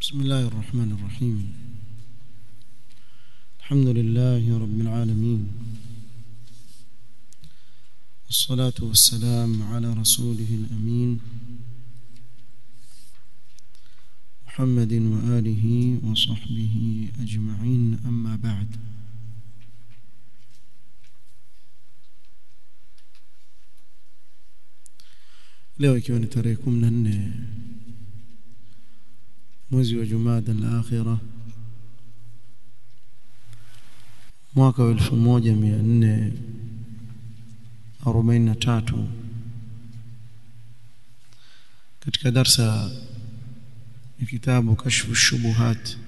بسم الله الرحمن الرحيم الحمد لله رب العالمين والصلاة والسلام على رسوله الأمين محمد وآله وصحبه أجمعين أما بعد leo ikiwa ni tarehe 14 mwezi wa Jumada al-Akhira mwaka wa 1443 katika darsa ya kitabu kashfu shubuhat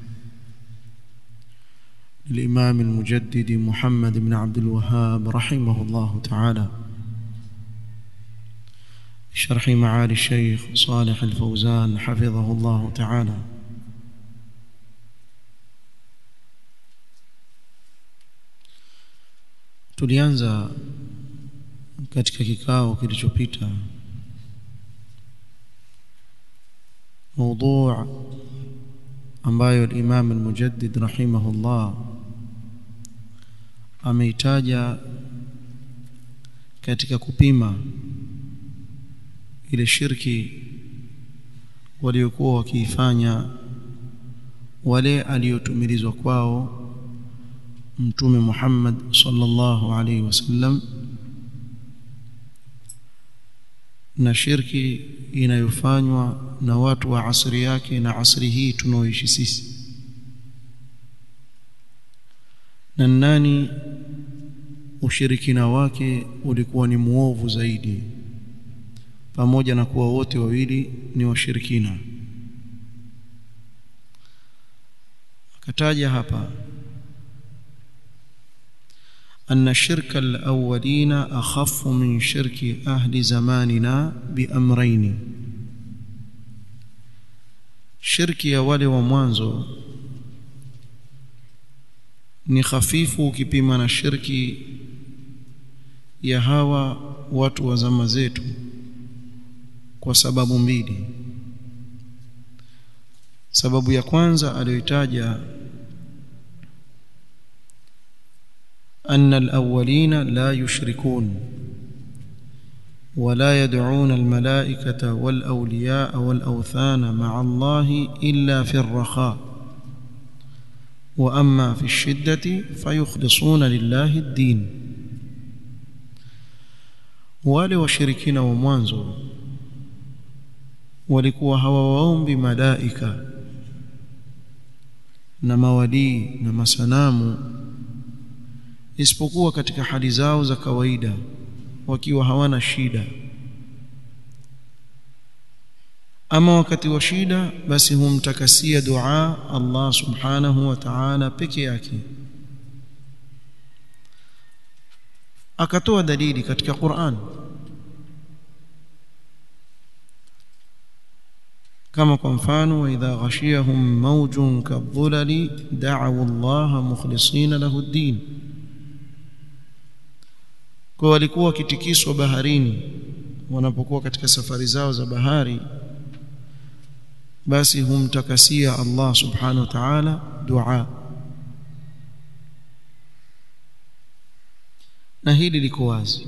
للإمام المجدد محمد بن عبد الوهاب رحمه الله تعالى شرح معالي الشيخ صالح الفوزان حفظه الله تعالى tulianza katika kikao kilichopita موضوع ambayo al-Imam al-Mujaddid rahimahullah ameitaja katika kupima ile shirki waliokuwa wakiifanya wale aliyotumilizwa kwao mtume Muhammad sallallahu alaihi wasallam na shirki inayofanywa na watu wa asri yake na asri hii tunaoishi sisi na nani ushirikina wake ulikuwa ni muovu zaidi pamoja na kuwa wote wawili ni washirikina akataja hapa أن شرك الأولين أخف من شرك أهل زماننا بأمرين شرك يا wale wa mwanzo ni hafifu ukipima na shirki ya hawa watu wa zama zetu kwa sababu mbili sababu ya kwanza aliyoitaja أن الأولين لا يشركون ولا يدعون الملائكة والأولياء والأوثان مع الله إلا في الرخاء وأما في الشدة فيخلصون لله الدين wale washirikina wa mwanzo walikuwa hawawaombi malaika na mawalii na masanamu isipokuwa katika hali zao za kawaida wakiwa hawana shida ama wakati wa shida basi humtakasia dua Allah subhanahu wa ta'ala peke yake akatoa dalili katika Qur'an kama kwa mfano wa idha ghashiyahum mawjun kadhulali da'u Allah mukhlisina lahu ad-din kwa walikuwa wakitikiswa baharini wanapokuwa katika safari zao za bahari basi humtakasia Allah subhanahu wa ta'ala dua na hili liko wazi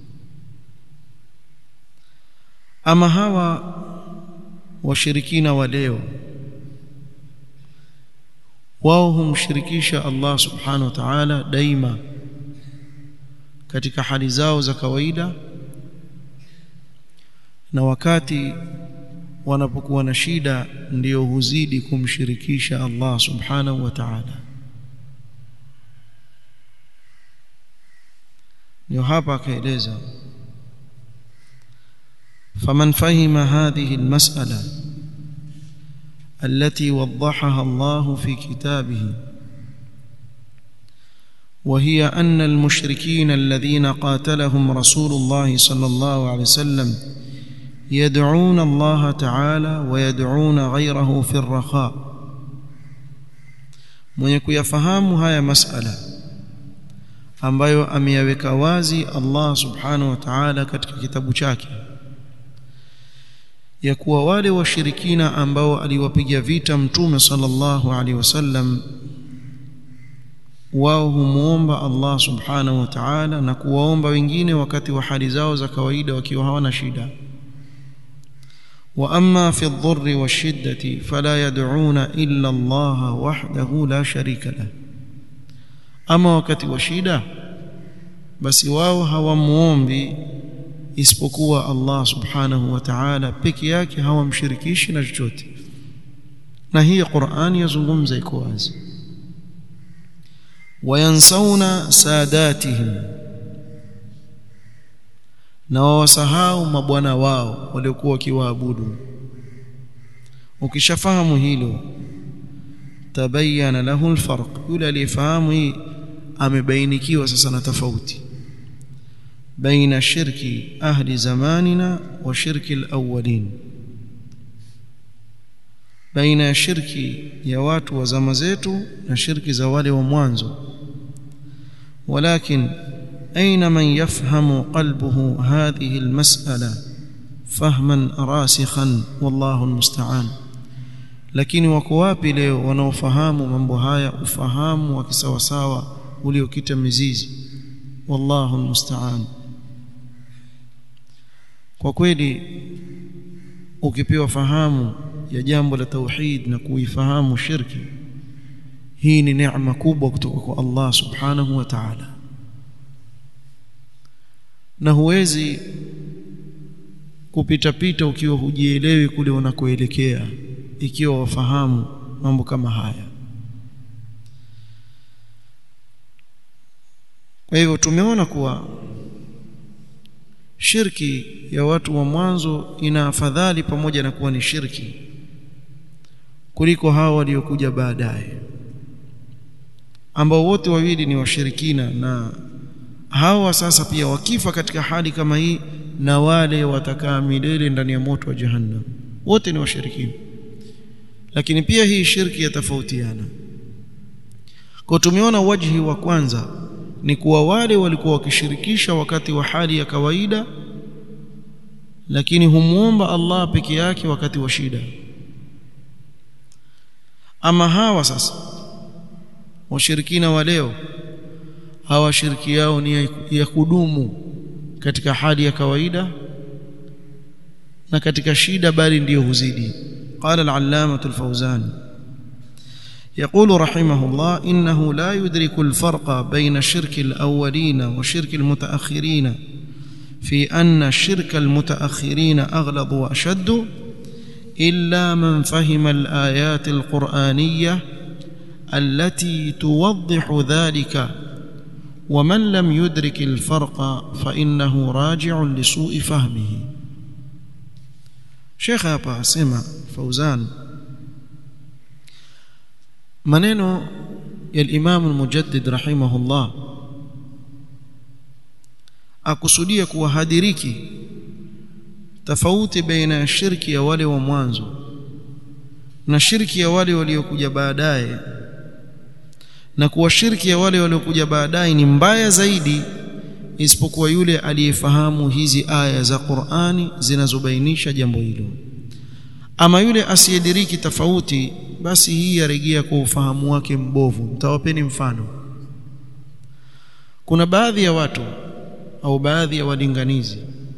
ama hawa washirikina wa leo wao humshirikisha Allah subhanahu wa ta'ala daima katika hali zao za kawaida na wakati wanapokuwa na shida ndiyo huzidi kumshirikisha Allah subhanahu wa ta'ala ndio hapa akaeleza faman fahima hadhihi almas'ala التي وضحها الله في كتابه وهي أن المشركين الذين قاتلهم رسول الله صلى الله عليه وسلم يدعون الله تعالى ويدعون غيره في الرخاء mwenye kuyafahamu haya masala ambayo ameyaweka wazi Allah subhanahu wa ta'ala katika kitabu chake ya kuwa wale washirikina ambao aliwapiga vita mtume sallallahu alaihi wasallam wao humuomba Allah subhanahu wa ta'ala na kuwaomba wengine wakati wa hali zao za kawaida wakiwa hawana shida wa amma fi adh-dharri wash-shiddati fala yad'una illa Allah wahdahu la sharika lah ama wakati wa shida basi wao hawamuombi isipokuwa Allah subhanahu wa ta'ala peke yake hawamshirikishi na chochote na hii Qur'ani yazungumza iko wazi wayansawna sadatihim na wawasahau mabwana wao waliokuwa wakiwaabudu ukishafahamu hilo tabayyana lahu alfarq yule aliyefahamu hii amebainikiwa sasa na tofauti baina shirki ahli zamanina wa shirki alawwalin baina ya shirki ya watu wa zama zetu na shirki za wale wa mwanzo ولكن أين من يفهم قلبه هذه المسألة فهما راسخا والله المستعان lakini wako wapi leo wanaofahamu mambo haya ufahamu wa kisawasawa uliokita mizizi wallahu almusta'an kwa kweli ukipewa fahamu ya jambo la tauhid na kuifahamu shirki hii ni neema kubwa kutoka kwa Allah subhanahu wa ta'ala na huwezi kupita pita ukiwa hujielewi kule unakoelekea ikiwa wafahamu mambo kama haya kwa hivyo tumeona kuwa shirki ya watu wa mwanzo ina afadhali pamoja na kuwa ni shirki kuliko hao waliokuja baadaye ambao wote wawili ni washirikina na hawa sasa pia wakifa katika hali kama hii na wale watakaa milele ndani ya moto wa jahannam wote ni washirikina lakini pia hii shirki yatofautiana kwa tumeona wajhi wa kwanza ni kuwa wale walikuwa wakishirikisha wakati wa hali ya kawaida lakini humuomba Allah peke yake wakati wa shida ama hawa sasa washirikina wa leo hawa shirki yao ni ya kudumu katika hali ya kawaida na katika shida bali ndiyo huzidi قال العلامة الفوزان يقول رحمه الله إنه لا يدرك الفرق بين شرك الأولين وشرك المتأخرين في أن شرك المتأخرين أغلظ وأشد إلا من فهم الآيات القرآنية التي توضح ذلك ومن لم يدرك الفرق فإنه راجع لسوء فهمه شيخ hapa asema Fauzan maneno ya al-Imam al-Mujaddid rahimahullah akusudia kuwa hadiriki tofauti baina ya shirki ya wale wa mwanzo na shirki ya wale waliokuja baadaye na kuwa shirki ya wale waliokuja baadaye ni mbaya zaidi isipokuwa yule aliyefahamu hizi aya za Qur'ani zinazobainisha jambo hilo ama yule asiyediriki tofauti basi hii yarejea kwa ufahamu wake mbovu mtawapeni mfano kuna baadhi ya watu au baadhi ya walinganizi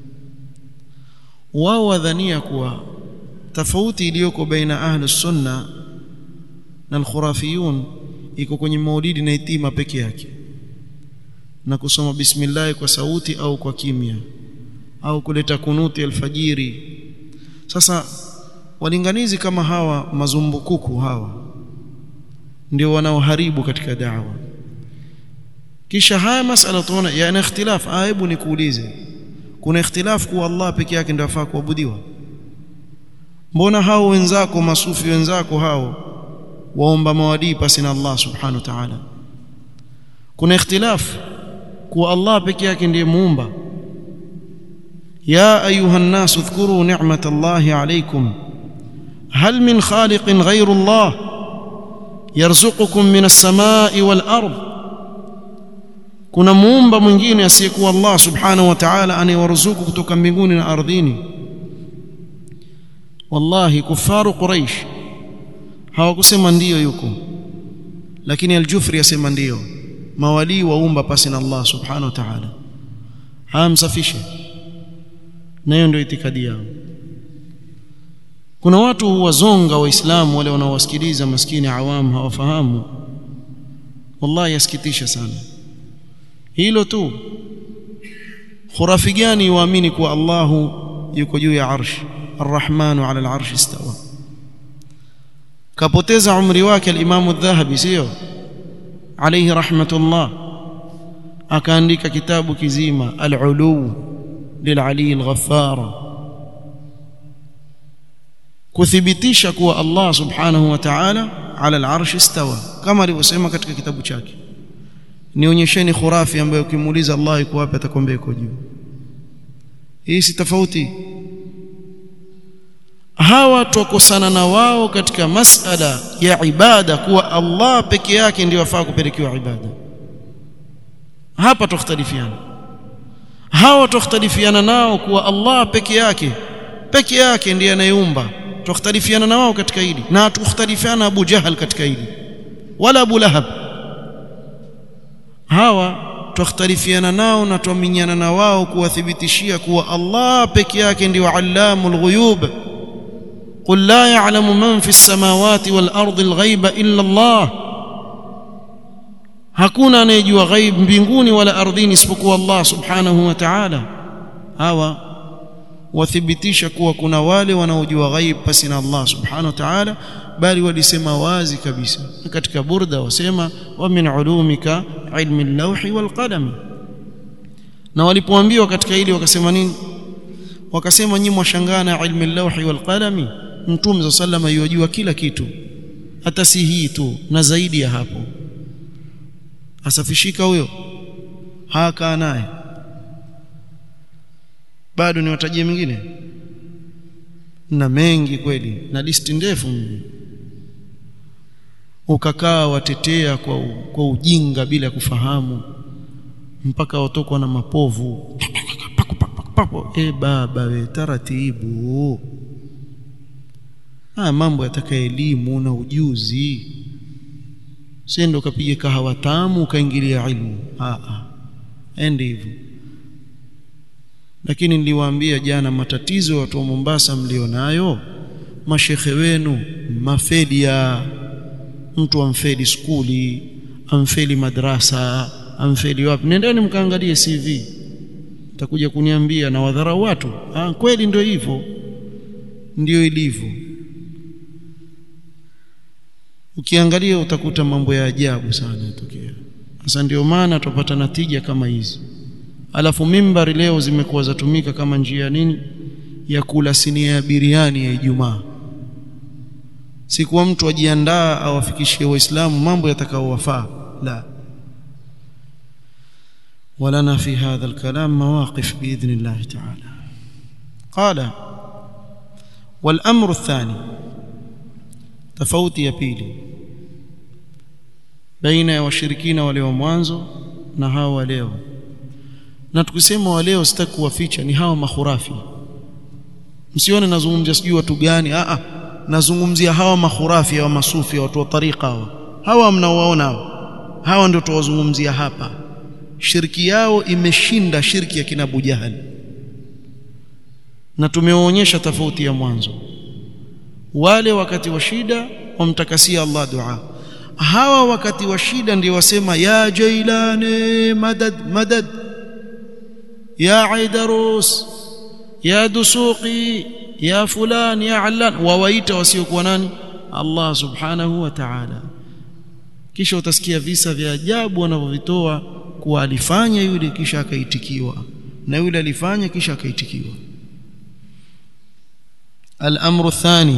wao wadhania kuwa tofauti iliyoko baina ahli sunna na al-khurafiyun iko kwenye maulidi na itima peke yake na kusoma bismillah kwa sauti au kwa kimya au kuleta kunuti alfajiri sasa walinganizi kama hawa mazumbukuku hawa ndio wanaoharibu katika da'wa kisha haya masala tuona yana ikhtilaf aibu nikuulize kuna ikhtilaf kuwa Allah peke yake ndio afaa kuabudiwa mbona hao wenzako masufi wenzako hao waomba mawadii pasi na Allah subhanahu wa ta'ala kuna ikhtilaf kuwa Allah peke yake ndiye muumba ya ayuha an-nas udhkuru ni'matallahi alaykum hal min khaliqin ghayru Allah yarzuqukum min as-samai wal ard kuna muumba mwingine asiyekuwa Allah subhanahu wa ta'ala anayewaruzuku kutoka mbinguni na ardhini wallahi kufaru quraish hawakusema ndiyo yuko lakini al-Jufri yasema ndiyo mawali waumba pasi na Allah subhanahu wa ta'ala hamsafishe na hiyo ndio itikadi yao kuna watu wazonga waislamu wale wanaowasikiliza maskini awamu hawafahamu wallahi yasikitisha sana hilo tu khurafi gani waamini kuwa Allahu yuko juu ya arsh arrahmanu ala al-arsh istawa kapoteza umri wake al-Imam adh-Dhahabi sio alayhi rahmatullah akaandika kitabu kizima al-ulu lil-ali al-ghaffar kuthibitisha kuwa Allah subhanahu wa ta'ala ala al-arsh istawa kama alivyosema katika kitabu chake nionyesheni khurafi ambayo ukimuuliza Allah yuko wapi atakwambia yuko juu hii si tofauti hawa tukosana na wao katika masala ya ibada kuwa Allah peke yake ndiyo afaa kupelekewa ibada hapa tukhtalifiana hawa tukhtalifiana nao kuwa Allah peke yake peke yake ndiye anayeumba tukhtalifiana na wao katika hili na tukhtalifiana Abu Jahal katika hili wala Abu Lahab hawa tukhtalifiana nao na tuaminiana na wao kuwathibitishia kuwa Allah peke yake ndiyo allamul ghuyub قل لا يعلم من في السماوات والأرض الغيب إلا الله hakuna anayejua ghaib mbinguni wala ardhini isipokuwa Allah subhanahu wa ta'ala hawa wathibitisha kuwa kuna wale wanaojua ghaib pasi na Allah subhanahu wa ta'ala bali walisema wazi kabisa katika burda wasema wa min ulumika ilmi al-lawhi wal qalam na walipoambiwa katika hili wakasema nini wakasema nyinyi mwashangana ilmi al-lawhi wal qalami mtume sallama yajua kila kitu hata si hii tu na zaidi ya hapo asafishika huyo haka naye bado niwatajie mingine na mengi kweli na listi ndefu ukakaa watetea kwa, kwa ujinga bila kufahamu mpaka watokwa na mapovu e baba we taratibu haya mambo yataka elimu na ujuzi sendo ukapiga kahawa tamu ukaingilia ilmu ende hivyo lakini niliwaambia jana matatizo ya watu wa Mombasa mlionayo mashekhe wenu mafeli ya mtu amfeli skuli amfeli madrasa amfeli wapi nendeni mkaangalie CV takuja kuniambia na wadharau watu ah kweli ndio hivyo ndio ilivyo ukiangalia utakuta mambo ya ajabu sana yatokea sasa ndio maana tupata natija kama hizi alafu mimbari leo zimekuwa zatumika kama njia nini ya kula sinia ya biriani ya Ijumaa si kuwa mtu ajiandaa awafikishie waislamu mambo yatakaowafaa la ولنا في هذا الكلام مواقف باذن الله تعالى قال والامر الثاني tofauti ya pili baina ya washirikina wale wa mwanzo na hawa wa leo na tukisema wa leo sitaki kuwaficha ni hawa mahurafi msione nazungumzia sijui watu gani a a nazungumzia hawa mahurafi hawa masufi watu wa tariqa hawa hawa mnaowaona hawa hawa ndio tuwazungumzia hapa shirki yao imeshinda shirki ya kina Abu Jahal na tumewaonyesha tofauti ya mwanzo wale wakati wa shida wamtakasia Allah dua hawa wakati wa shida ndio wasema ya jailani madad madad ya aidarus ya dusuqi ya fulan ya allan wawaita wasiokuwa nani Allah subhanahu wa ta'ala kisha utasikia visa vya ajabu wanavyovitoa kuwa alifanya yule kisha akaitikiwa na yule alifanya kisha akaitikiwa الأمر الثاني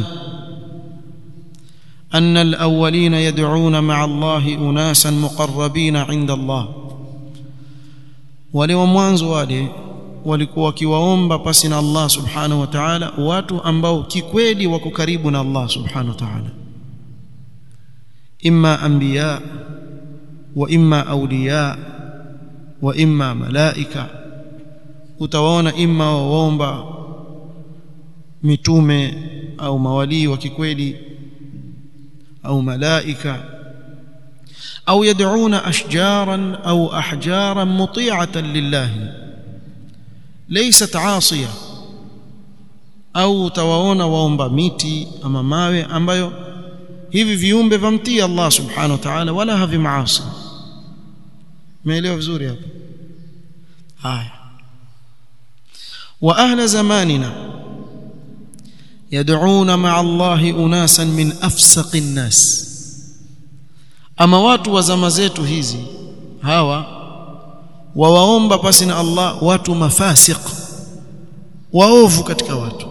أن الأولين يدعون مع الله أناسا مقربين عند الله wale wa mwanzo wale walikuwa wakiwaomba pasi na Allah subhanahu wa ta'ala watu ambao kikweli wako karibu na Allah subhanahu wa ta'ala imma anbiya wa imma awliya wa imma malaika utawaona imma waomba mitume au mawalii wa kikweli au malaika au yad'una ashjaran au ahjaran muti'atan lillahi laysat 'asiya au utawaona waomba miti ama mawe ambayo hivi viumbe vamtii Allah subhanahu wa ta'ala wala havimaasi umeelewa vizuri hapa haya wa ahla zamanina yad'una ma'a Allah unasan min afsaqi nas ama watu wa zama zetu hizi hawa wawaomba pasi na Allah watu mafasiq waovu katika watu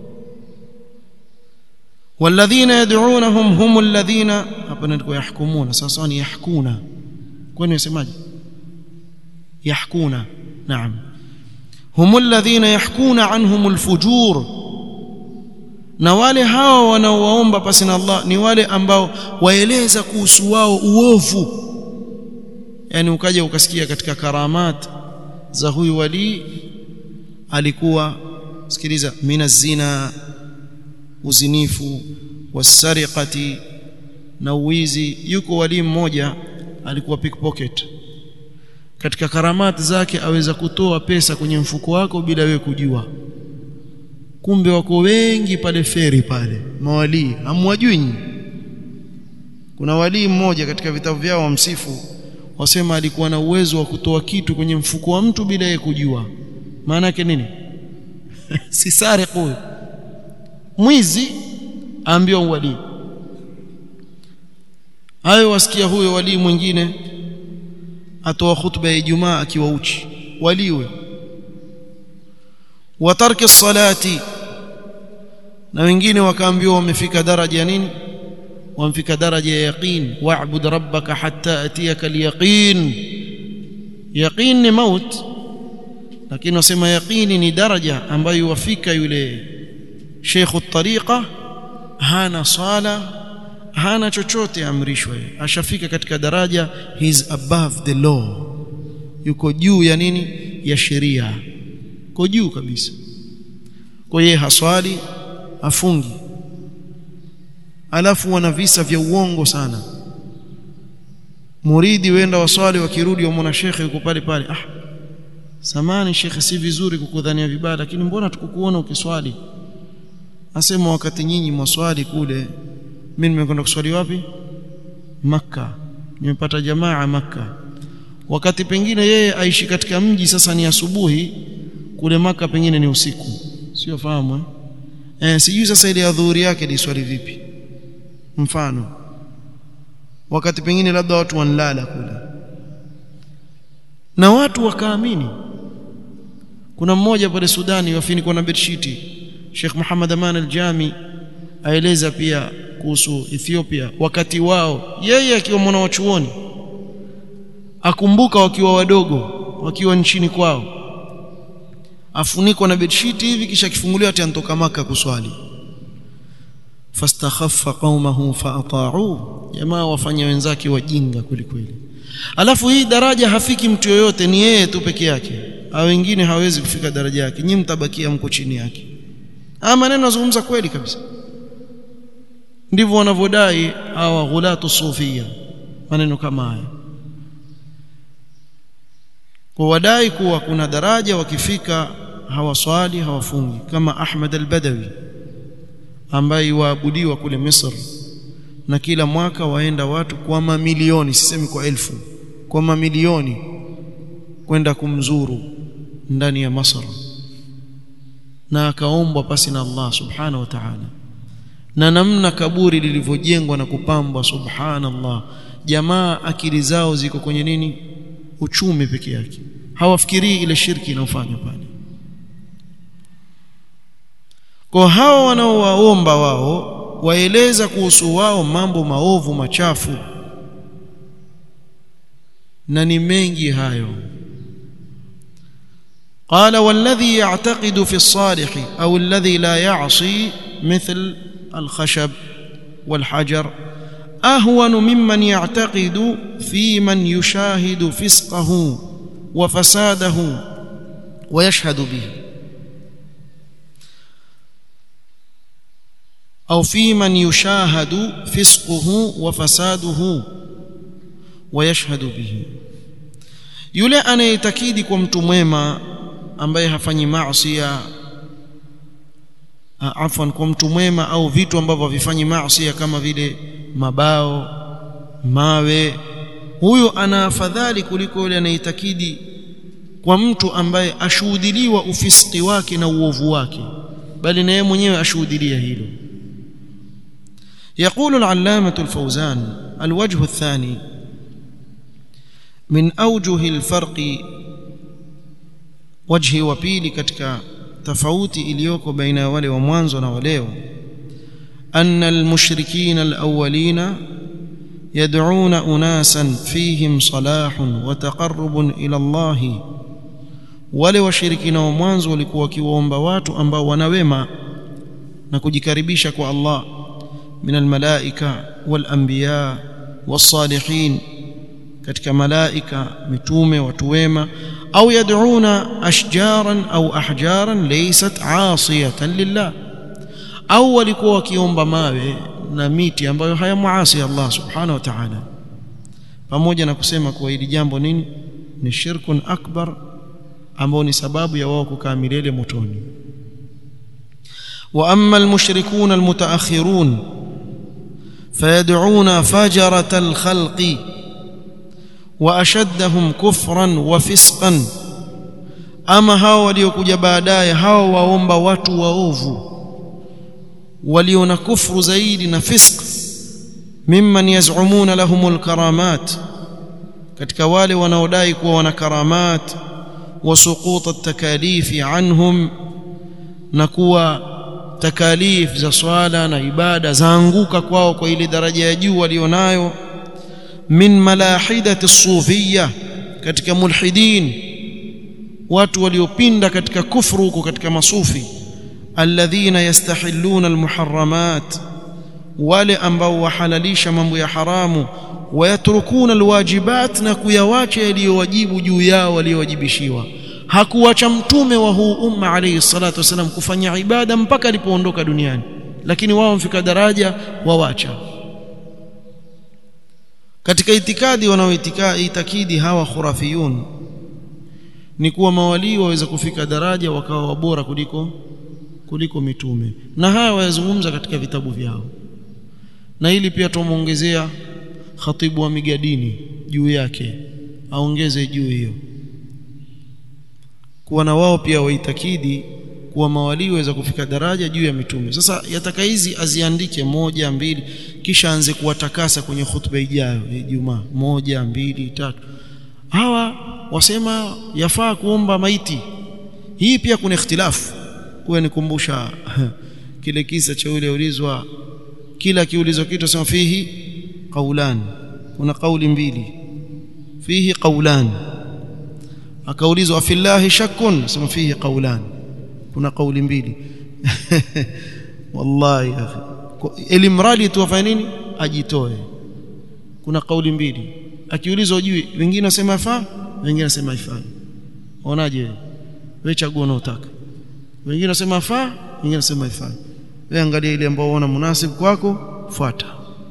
والذين يدعونهم هم الذين hapa ndiko yahkumuna sasa ni yahkuna kwani yasemaje yahkuna naam هم الذين يحكون عنهم الفجور na wale hao wanaowaomba pasi na Allah ni wale ambao waeleza kuhusu wao uovu yani ukaja ukasikia katika karamat za huyu wali alikuwa sikiliza mina zina uzinifu wasariqati na uwizi yuko wali mmoja alikuwa pickpocket katika karamati zake aweza kutoa pesa kwenye mfuko wako bila wewe kujua kumbe wako wengi pale feri pale mawalii hamwajui nyinyi kuna walii mmoja katika vitabu vyao wamsifu wasema alikuwa na uwezo wa kutoa kitu kwenye mfuko wa mtu bila yeye kujua maana yake nini si sariq huyo mwizi aambiwa wali hayo wasikia huyo wali mwingine atoa khutba ya Ijumaa akiwa uchi waliwe wa tarki salati na wengine wakaambiwa wamefika daraja ya nini wamfika daraja ya yaqin wa'bud rabbaka hatta atiyaka al-yaqin yaqin ni maut lakini wasema yaqini ni daraja ambayo wafika yule sheikh at-tariqa hana sala hana chochote amrishwa ashafika katika daraja he's above the law yuko juu ya nini ya sheria yuko juu kabisa kwa yeye haswali afungi alafu wana visa vya uongo sana muridi wenda waswali wakirudi wamwona shekhe yuko pale pale ah samani shekhe si vizuri kukudhania vibaya lakini mbona tukukuona ukiswali asema wakati nyinyi mwaswali kule mimi nimekwenda kuswali wapi maka nimepata jamaa maka wakati pengine yeye aishi katika mji sasa ni asubuhi kule maka pengine ni usiku sio fahamu eh? Eh, sijui sasa ile adhuhuri yake ni swali vipi mfano wakati pengine labda watu wanlala kule na watu wakaamini kuna mmoja pale Sudani wafinikwa na bedshiti Sheikh Muhammad Aman al-Jami aeleza pia kuhusu Ethiopia wakati wao yeye akiwa mwana wa chuoni akumbuka wakiwa wadogo wakiwa nchini kwao afunikwa na bedshiti hivi kisha kifunguliwa ati antoka maka kuswali fastakhaffa qaumahu faata'u jamaa wafanya wenzake wajinga kweli kweli alafu hii daraja hafiki mtu yoyote ni yeye tu peke yake au wengine hawezi kufika daraja yake nyinyi mtabakia mko chini yake ama maneno nazungumza kweli kabisa ndivyo wanavyodai hawa ghulatu sufia maneno kama haya kwa wadai kuwa kuna daraja wakifika hawaswali hawafungi kama Ahmad al-Badawi ambaye waabudiwa kule Misri na kila mwaka waenda watu kwa mamilioni sisemi kwa elfu kwa mamilioni kwenda kumzuru ndani ya Misri na akaombwa pasi na Allah subhanahu wa ta'ala na namna kaburi lilivyojengwa na kupambwa subhanallah jamaa akili zao ziko kwenye nini uchumi peke yake hawafikirii ile shirki inayofanywa pale kwa hao wanaowaomba wao waeleza kuhusu wao mambo maovu machafu na ni mengi hayo قال والذي يعتقد في الصالح أو الذي لا يعصي مثل الخشب والحجر أهون ممن يعتقد في من يشاهد فسقه وفساده ويشهد به au fi man yushahadu fisquhu wa fasaduhu wa yashhadu bihi yule anayetakidi kwa mtu mwema ambaye hafanyi maasi afwan kwa mtu mwema au vitu ambavyo havifanyi maasi kama vile mabao mawe huyo ana afadhali kuliko yule anayetakidi kwa mtu ambaye ashuhudiliwa ufiski wake na uovu wake bali na yeye mwenyewe ashuhudilia hilo يقول العلامة الفوزان الوجه الثاني من أوجه الفرق وجه وبيلي katika tofauti iliyoko baina ya wale wa mwanzo na waleo أن المشركين الأولين يدعون أناسا فيهم صلاح وتقرب إلى الله wale washirikina wa mwanzo walikuwa wakiwaomba watu ambao wana wema na kujikaribisha kwa Allah min almalaika walanbiya wassalihin katika malaika mitume watu wema au yad'una ashjaran au ahjaran laysat 'asiyatan lillah au walikuwa wakiomba mawe na miti ambayo hayamuasi Allah subhanahu wa ta'ala pamoja na kusema kuwa hili jambo nini ni shirkun akbar ambao ni sababu ya wao kukaa milele motoni wa amma almushrikun almutaakhirun fayad'una fajarat alkhalqi wa ashaddahum kufran wa fisqan ama hao waliokuja baadaye hao waomba watu waovu walio na kufru zaidi na fisq mimman yaz'umuna lahumul karamat katika wale wanaodai kuwa wana karamat وسقوط التكاليف عنهم نكوا تكاليف za swala na ibada zaanguka kwao kwa ile daraja ya juu walionayo min malahidati sufiyya katika mulhidin watu waliopinda katika kufru huko katika masufi alladhina yastahilluna almuharramat wale ambao wahalalisha mambo ya haramu wayatrukuna alwajibat na kuyawacha yaliyowajibu juu yao waliowajibishiwa hakuwacha mtume wa huu umma alayhi salatu wasalam kufanya ibada mpaka alipoondoka duniani lakini wao mfika daraja wawacha katika itikadi wanaoitakidi hawa khurafiyun ni kuwa mawalii waweza kufika daraja wakawa wabora kuliko kuliko mitume na haya wayazungumza katika vitabu vyao na hili pia tumuongezea khatibu wa migadini juu yake aongeze juu hiyo kuwa na wao pia waitakidi kuwa mawalii waweza kufika daraja juu ya mitume sasa yataka hizi aziandike moja mbili kisha anze kuwatakasa kwenye khutba ijayo ya Ijumaa moja mbili tatu hawa wasema yafaa kuomba maiti hii pia kuna ikhtilafu kuwa nikumbusha kile kisa cha yule ulizwa kila kiulizwa kitu sema fihi qaulan kuna kauli mbili fihi qaulan akaulizwa fillahi shakkun sema fihi qaulan kuna kauli mbili wallahi akhi elimradi tu afanye nini ajitoe kuna kauli mbili akiulizwa ujui wengine wasema yafaa wengine wasema haifai unaje wewe chagua unaotaka wengine wasema yafaa wengine wasema haifai wewe angalia ile ambayo unaona munasib kwako fuata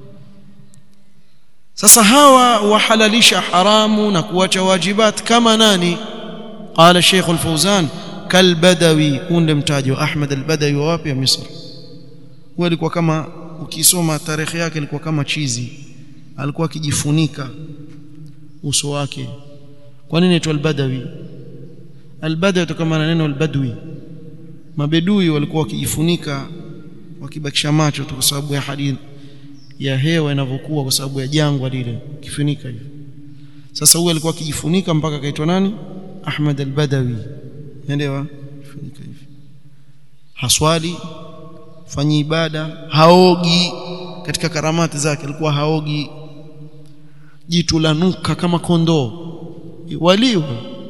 sasa hawa wahalalisha haramu na kuacha wajibat kama nani qala Sheikh al-Fawzan kalbadawi unde mtaji wa Ahmad al-Badawi wa wapi ya Misri huyo alikuwa kama ukisoma tarehe yake alikuwa kama chizi alikuwa akijifunika uso wake kwa nini aitwa al-Badawi al-Badawi kutokana na neno al-Badwi mabedui walikuwa wakijifunika wakibakisha macho tu kwa sababu ya hadithi ya hewa inavyokuwa kwa sababu ya jangwa lile kifunika hivi sasa huyu alikuwa akijifunika mpaka akaitwa nani Ahmad al-Badawi unaelewa kifunika hivi haswali fanyi ibada haogi katika karamati zake alikuwa haogi jitu lanuka kama kondoo waliu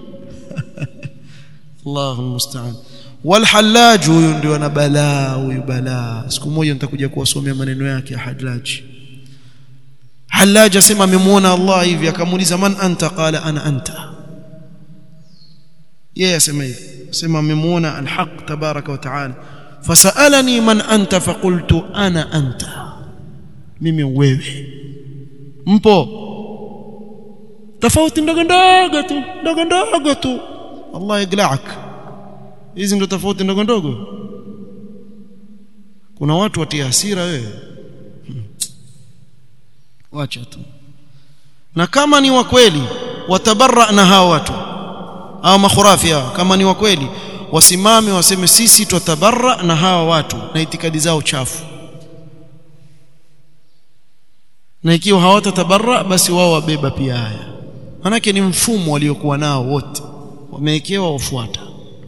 Allahu musta'an walhallaj huyu ndio ana balaa huyu balaa siku moja nitakuja kuwasomea maneno yake ya hallaj hallaj asema amemuona Allah hivi akamuuliza man anta qala ana anta yeye asema hivi asema amemuona alhaq tabaraka wa taala fasalani man anta faqultu ana anta mimi wewe mpo tofauti ndogo ndogo tu ndogo ndogo tu Allah yaglaak hizi ndo tofauti ndogo ndogo kuna watu watia hasira wewe hmm. wacha tu na kama ni wa kweli watabarra na hao watu au makhurafi hao kama ni wa kweli wasimame waseme sisi tutabarra na hawa watu na itikadi zao chafu na ikiwa hawatatabarra basi wao wabeba pia haya manake ni mfumo waliokuwa nao wote wamewekewa wafuata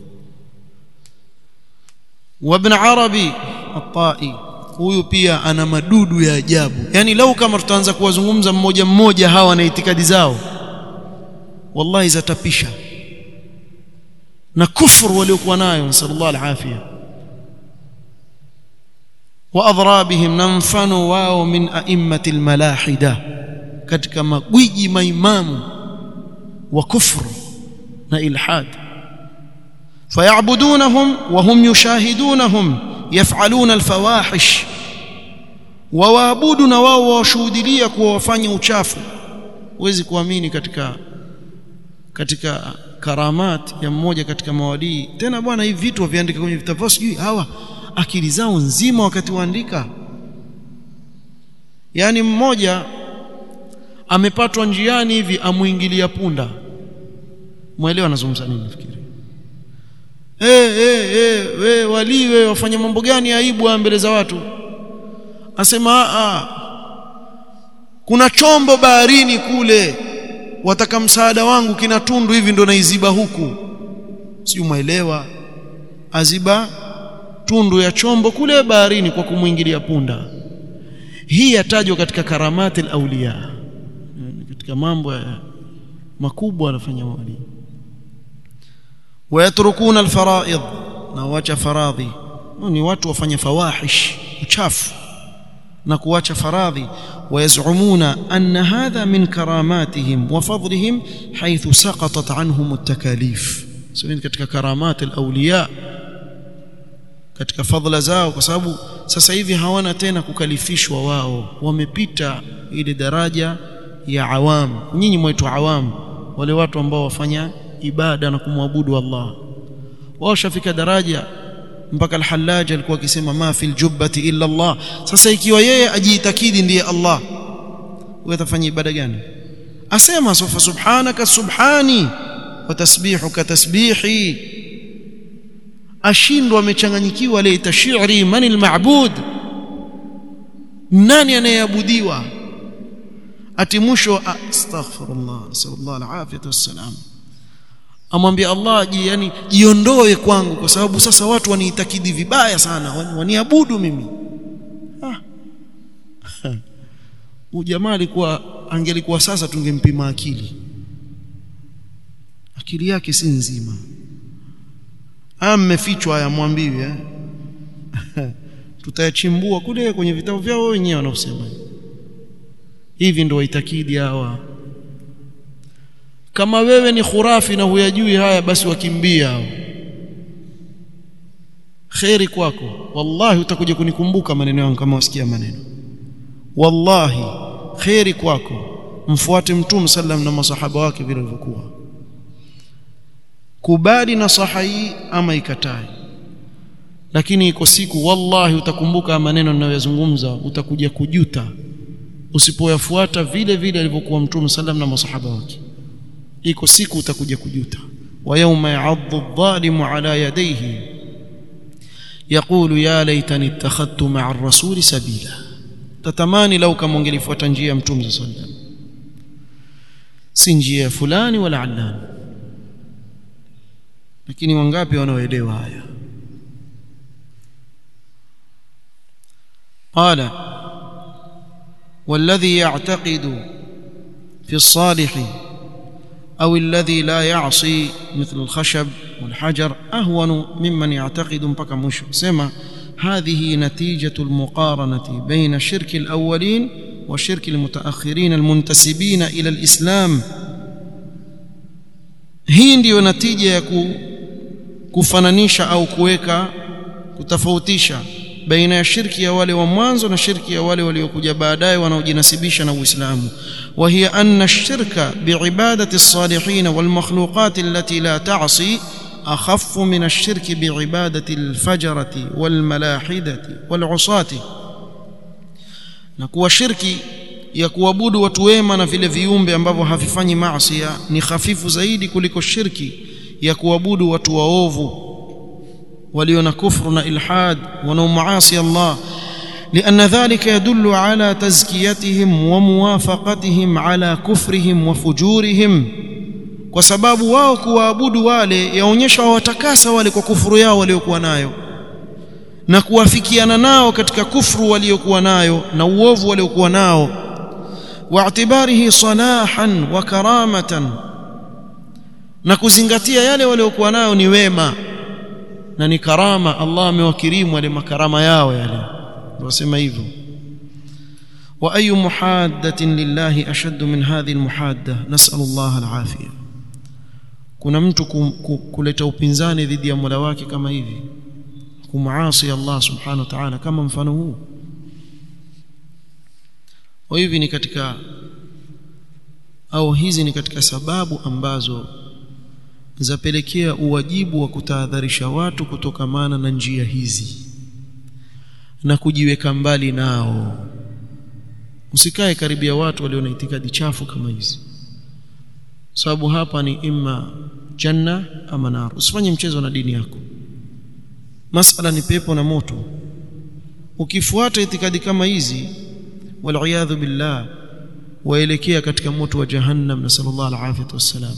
وابن عربي الطائي huyu pia ana madudu ya ajabu yani lau kama tutaanza kuwazungumza mmoja mmoja hawa na itikadi zao wallahi zatapisha na kufru waliokuwa nayo nasallallahu alafia wa adhrabihim na mfano wao min a'immati almalahida katika magwiji maimamu wa kufru na ilhad فيعبدونهم وهم يشاهدونهم يفعلون الفواحش ووابدنا wao washuhudia kuwa wafanya uchafu huwezi kuamini katika katika karamat ya mmoja katika mawadii tena bwana hivi vitu waviandika kwenye vitabu sijui hawa akili zao nzima wakati waandika yani mmoja amepatwa njiani hivi amuingilia punda mwelewa anazungumza nini nafikiri eh eh eh we wali we wafanya mambo gani aibu mbele za watu asema a kuna chombo baharini kule wataka msaada wangu kina tundu hivi ndo naiziba huku sio muelewa aziba tundu ya chombo kule baharini kwa kumwingilia punda hii yatajwa katika karamati auliya katika mambo ya makubwa anafanya wali wayatrukuna alfaraid na wacha faradhi ni watu wafanya fawahish uchafu na kuacha faradhi wayazumuna anna hadha min karamatihim wa fadlihim haythu saqatat anhum at-takalif sio katika karamat al-awliya katika fadhila zao kwa sababu sasa hivi hawana tena kukalifishwa wao wamepita ile daraja ya awam nyinyi mwetu awam wale watu ambao wafanya ibada na kumwabudu Allah wao shafika daraja mpaka al-Hallaj alikuwa akisema ma fil jubbati illa Allah sasa ikiwa yeye ajiitakidi ndiye Allah wewe utafanya ibada gani asema sofa subhanaka subhani wa tasbihuka tasbihi ashindwa amechanganyikiwa laita shi'ri man al-ma'bud nani anayeabudiwa ati mwisho astaghfirullah sallallahu alaihi wasallam amwambia Allah ji yani jiondoe kwangu kwa sababu sasa watu waniitakidi vibaya sana waniabudu mimi ah ujamaa alikuwa angelikuwa sasa tungempima akili akili yake si nzima haya mmefichwa haya mwambiwi eh tutayachimbua kule kwenye vitabu vyao wenyewe wanaosema hivi ndio waitakidi hawa kama wewe ni khurafi na huyajui haya basi wakimbia hao khairi kwako wallahi utakuja kunikumbuka maneno yangu kama wasikia maneno wallahi khairi kwako mfuate mtume sallam na masahaba wake vile walivyokuwa kubali nasaha hii ama ikatai lakini iko siku wallahi utakumbuka maneno ninayozungumza utakuja kujuta usipoyafuata vile vile alivyokuwa mtume sallam na masahaba wake iko siku utakuja kujuta wa yawma ya'addu adh-dhalimu ala yadayhi yaqulu ya laitani ittakhadtu ma'a ar-rasuli sabila tatamani lau kama ungelifuata njia ya mtume sallam si njia ya fulani wala allani lakini wangapi wanaoelewa haya قال والذي يعتقد في الصالح أو الذي لا يعصي مثل الخشب والحجر أهون ممن يعتقد mpaka mwisho sema هذه نتيجة المقارنة بين شرك الأولين وشرك المتأخرين المنتسبين إلى الإسلام hii ndiyo natija ya kufananisha au kuweka kutofautisha baina ya shirki ya wale wa mwanzo na shirki ya wale waliokuja baadaye wanaojinasibisha na Uislamu wa hiya anna ash-shirka bi'ibadati as-salihin wal makhluqat allati la ta'si أخف من الشرك بعبادة الفجرة والملاحدة والعصاة نكوا شركي ya kuabudu watu wema na vile viumbe ambavyo havifanyi maasi ni hafifu zaidi kuliko shirki ya kuabudu watu waovu walio na kufru na ilhad wanaomuasi Allah لأن ذلك يدل على تزكيتهم وموافقتهم على كفرهم وفجورهم kwa sababu wao kuwaabudu wale yaonyesha wawatakasa wale kwa kufuru yao waliokuwa nayo na kuwafikiana nao katika kufuru waliokuwa nayo na uovu waliokuwa nao واعتباره صلاحا وكرامه na kuzingatia yale waliokuwa nayo ni wema na ni karama Allah amewakirimu wale makarama yao yale wasema hivyo wa ayu muhaddatin lillahi ashaddu min hadhihi almuhadda nas'al Allah alafia kuna mtu kuleta upinzani dhidi ya Mola wake kama hivi kumaasi Allah subhanahu wa ta'ala kama mfano huu kwa hivi ni katika au hizi ni katika sababu ambazo zapelekea uwajibu wa kutahadharisha watu kutokamana na njia hizi na kujiweka mbali nao usikae karibia watu walio na itikadi chafu kama hizi sababu hapa ni imma janna ama nar usifanye mchezo na dini yako masala ni pepo na moto ukifuata itikadi kama hizi waliyadhu billah waelekea katika moto wa jahannam na sallallahu alaihi wasallam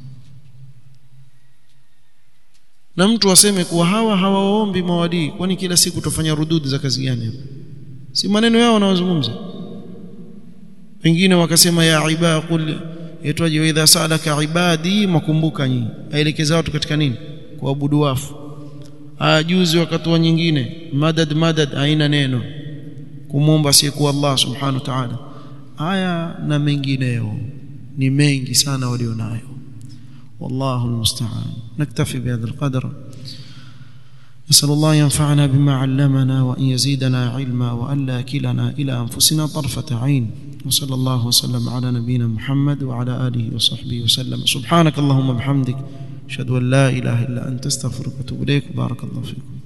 na mtu aseme kuwa hawa hawaombi mawadii kwani kila siku tufanya rududi za kazi gani si maneno yao wanayozungumza wengine wakasema ya ibaa qul yaitwaje idha salaka ibadi makumbuka nyinyi aelekeza watu katika nini kuabudu wafu aya juzi wakatoa nyingine madad madad haina neno kumwomba asiyekuwa Allah subhanahu wa ta'ala haya na mengineyo ni mengi sana walionayo والله المستعان نكتفي بهذا القدر نسأل الله ينفعنا بما علمنا وأن يزيدنا علما وأن لا كلنا إلى أنفسنا طرفة عين وصلى الله وسلم على نبينا محمد وعلى آله وصحبه وسلم سبحانك اللهم وبحمدك أشهد أن لا إله إلا أنت استغفرك وأتوب إليك بارك الله فيكم